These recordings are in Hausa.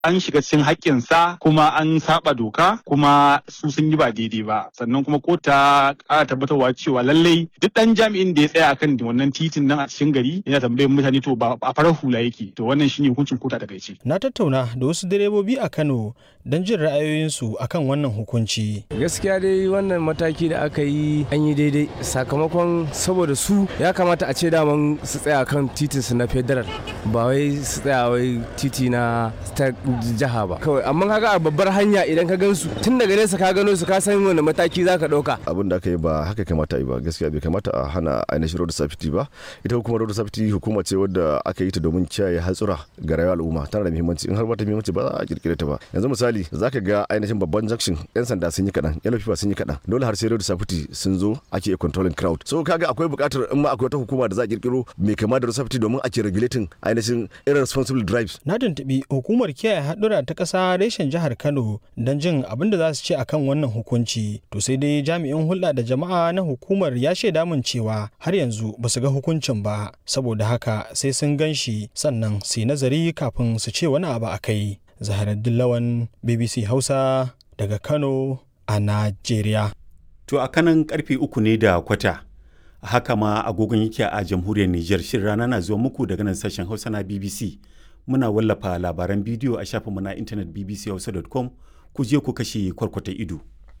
an shiga cikin haƙƙinsa kuma an saba doka kuma su sun yi ba daidai ba sannan kuma ko ta ƙara tabbatarwa cewa lallai duk ɗan jami'in da ya tsaya akan wannan titin nan a cikin gari yana tambayar mutane to ba a farar hula yake to wannan shine hukuncin kota daga ce. Na tattauna da wasu direbobi a Kano don jin ra'ayoyinsu akan wannan hukunci. Gaskiya dai wannan mataki da aka yi an yi daidai sakamakon saboda su ya kamata a ce daman su tsaya kan titin su na federal ba wai su tsaya wai titi na ta jiha ba kawai amma kaga a babbar hanya idan ka gansu tun daga nesa ka gano su ka san wani mataki za ka ɗauka. abin da aka yi ba haka kamata yi ba gaskiya bai kamata a hana ainihin road safety ba ita hukumar road safety hukuma ce wadda aka yi ta domin kiyaye hatsura ga rayuwar al'umma tana da muhimmanci in har ba ta muhimmanci ba za a kirkire ta ba yanzu misali zaka ga ainihin babban junction yan sanda sun yi kaɗan yan lafiya sun yi kaɗan dole har sai road safety sun zo ake controlling crowd so kaga akwai buƙatar in ma akwai wata hukuma da za a kirkiro mai kama da road safety domin ake regulating ainihin irresponsible drives Na tuntuɓi hukumar kiyaye haɗura ta ƙasa reshen jihar Kano don jin abin da za su ce akan wannan hukunci. To sai dai jami'in hulɗa da jama'a na hukumar ya shaida min cewa har yanzu ba su ga hukuncin ba. Saboda haka sai sun gan shi sannan su yi nazari kafin su ce wani abu a kai. Zaharaddin Lawan BBC Hausa daga Kano a Najeriya. To a kanan karfe uku ne da kwata. Haka ma agogon yake a jamhuriyar Nijar shirin rana na zuwa muku daga nan sashen Hausa na BBC. Muna wallafa labaran bidiyo a shafinmu na intanet bbchausa.com ku je ku kashe kwarkwata ido.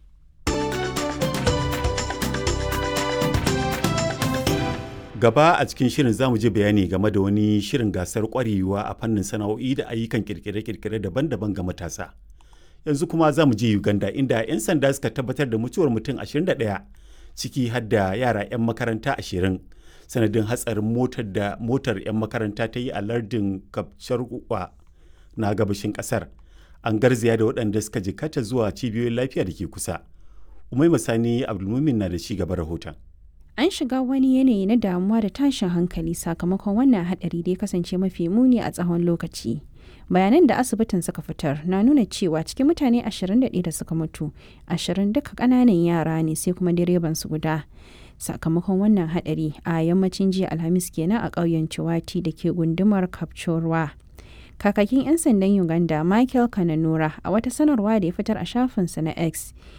Gaba a cikin shirin zamu je bayani game da wani shirin gasar kwarewa a fannin sana'o'i da ayyukan kirkire-kirkire daban-daban ga matasa. Yanzu kuma za mu je Uganda inda 'yan sanda suka tabbatar da mutuwar mutum 21 ciki har da yara 'yan makaranta 20 sanadin hatsarin motar da motar 'yan makaranta ta yi a lardin Kapcharwa na gabashin kasar. An garzaya da waɗanda suka jikata zuwa cibiyoyin lafiya da ke kusa. Umai Masani Abdulmumin na da ci gaba rahoton. An shiga wani yanayi na damuwa da tashin hankali sakamakon wannan haɗari da ya kasance mafi muni a tsawon lokaci. bayanan da asibitin suka fitar na nuna cewa cikin mutane 21 da suka mutu 20 duka kananan yara ne sai kuma direban su guda sakamakon wannan hadari a yammacin jiya alhamis kenan a ƙauyen ciwati da ke gundumar kapchorwa kakakin 'yan sandan uganda michael kananura a wata sanarwa da ya fitar a shafinsa na x